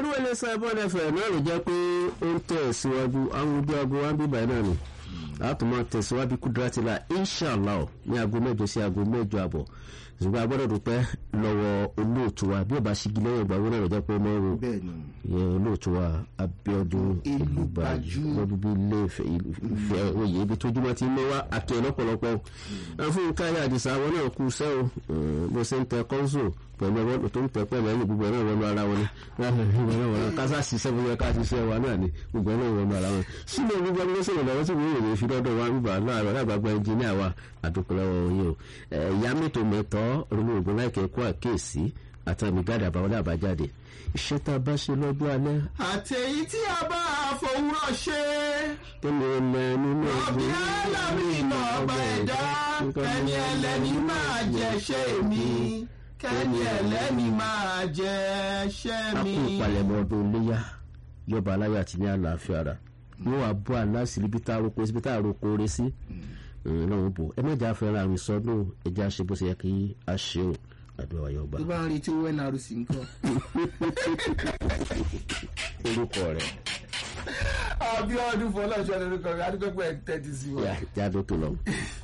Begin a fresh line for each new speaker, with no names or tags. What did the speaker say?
ọdún wẹlé sábọn ẹfẹ náà ló jẹ́ pé ó ń tẹ̀ síwájú àwọn ojú aago wa ń bíbà náà ni láti máa tẹ̀síwájú kúdírátìlà inshàlá ọ̀ ní aago mẹ́jọ sí aago mẹ́jọ àbọ̀ ṣùgbọ́n a gbọ́dọ̀ dúpẹ́ lọ́wọ́ olóòtú wa bí ó bá ṣígi lẹ́yìn ìgbà wọn náà ló jẹ́ pé ó máa ń ro
bẹ́ẹ̀ ni
ìyẹn olóòtú wa Abíọ́dún
Elúgbájú.
lọ́dún bíi ilé ìfẹ́ ìfẹ́ oyè ibi tójúmọ́ ti ń mọ́ wá akẹ́ lọ́pọ̀lọpọ̀ fún káyọ̀ àdìsá àwọn náà kú sẹ́ o bó ṣe ń tẹ kọ́ńsò pẹ̀lú ọwọ́ tó ń tẹ pẹ̀lú ẹ̀yìn gbogbo ẹ̀rọ ìwọ̀nù ara wọn ni kásá ṣiṣẹ́ bó yẹ ká ṣiṣẹ́ wa náà ni gbogbo ẹ̀rọ ìwọ̀nù ara wọn sílẹ̀ gbogbo ẹgbẹ́ sọ̀rọ̀ lọ́wọ́ tí wọ́n yòrò fi lọ́dọ̀ wa bíbá láàárọ̀ lágbàgbà ẹnjìníà wa àdókòlọ́wọ́ yìí o ìyá mẹ́tò mẹ́tọ́ orílẹ̀ ògùn láìkẹ́ kó àkéèsí àtàmìgádà àbáwọlé àbájáde iṣẹ́ tá a bá ṣe lọ́dún alẹ́
àtẹ̀yí tí a bá fòwúrọ̀ ṣe
tó lè lẹ nínú
ọ̀bí alámìnà ọba ẹ̀dá ẹni ẹlẹ́ni máa jẹ́ṣẹ́ mi kẹ́ni ẹlẹ́ni máa jẹ́ṣẹ́
a
mi.
kú ìpalẹ̀mọ́ ọdún iléyà yọba aláyọ̀ àti ní àlàáfíà ara wọ́n wá bọ́ aláṣìírí bí tá a roko sí bí tá a roko re sí lọ́wọ́ bò ẹ mẹ́jà fẹ́ràn àrùn sọdún ẹja ṣe bó ṣe yẹ kí a ṣe o àdúrà wáyé ọba
tó bá ń retí owó nrc nǹkan.
orúkọ rẹ̀
Abíọ́dún fọlọ́ọ̀ṣọ́ lórúkọ rẹ̀ adúgbò pẹ̀ tẹ́tí sí wọn.
jáde tó lọ.